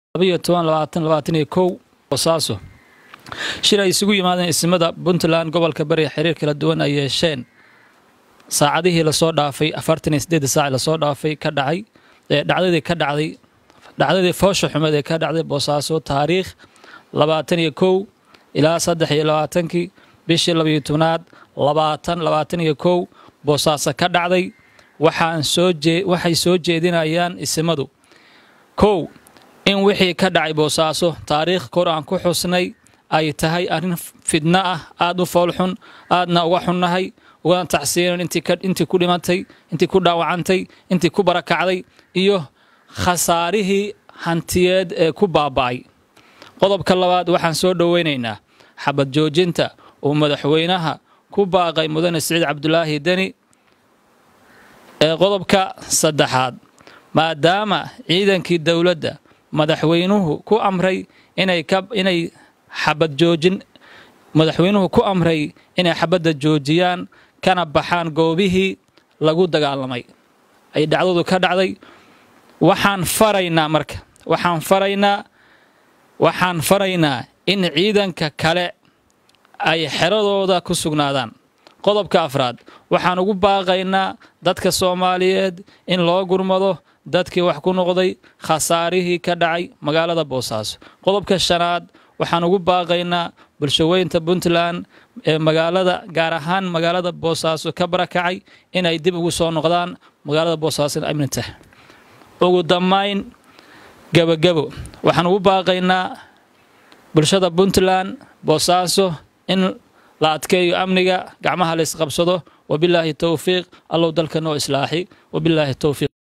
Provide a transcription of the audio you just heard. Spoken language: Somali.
labayo toban labaatan labaatan iyo kow boosaaso shir ay isugu yimaadeen ismada puntland gobolka bari xiriir kala duwan ay yeesheen saacadihii lasoo dhaafay afartan iyo sideedda saac lasoo dhaafay ka dhacay dhacdadii ka dhacday dhacdadii foosha xumeed ee ka dhacday boosaaso taariikh labaatan iyo kow ilaa saddex iyo labaatankii bishii labayo tobnaad labaatan labaatan iyo kow boosaaso ka dhacday waxaan soo jee waxay soo jeedinayaan isimadu kow in wixii ka dhacay boosaaso taariikh kor aan ku xusnay ay tahay arrin fidno ah aada u foolxun aadna uga xunnahay ugana tacsiinan intii ku dhimatay intii ku dhaawacantay intii ku barakacday iyo khasaarihii hantiyeed ee ku baaba'ay qodobka labaad waxaan soo dhoweynaynaa xabad joojinta uu madaxweynaha ku baaqay mudane siciid cabdulaahi deni ee qodobka saddexaad maadaama ciidankii dowladda madaxweynuhu ku amray inay inay xabad joojin madaxweynuhu ku amray inay xabadda joojiyaan kana baxaan goobihii lagu dagaalamay ay dhacdadu ka dhacday waxaan faraynaa marka waxaan faraynaa waxaan faraynaa in ciidanka kale ay xeradooda ku sugnaadaan qodobka afraad waxaan ugu baaqaynaa dadka soomaaliyeed in loo gurmado dadkii wax ku noqday khasaarihii ka dhacay magaalada boosaaso qodobka shanaad waxaan ugu baaqaynaa bulshaweynta puntland ee magaalada gaar ahaan magaalada boosaaso ka barakacay inay dib ugu soo noqdaan magaalada boosaaso amnitah ugu dambayn gebogebo waxaan ugu baaqaynaa bulshada puntland boosaaso in la adkeeyo amniga gacmaha la isqabsado wabilaahi towfiiq allow dalka noo islaaxi wabilaahi towfiiq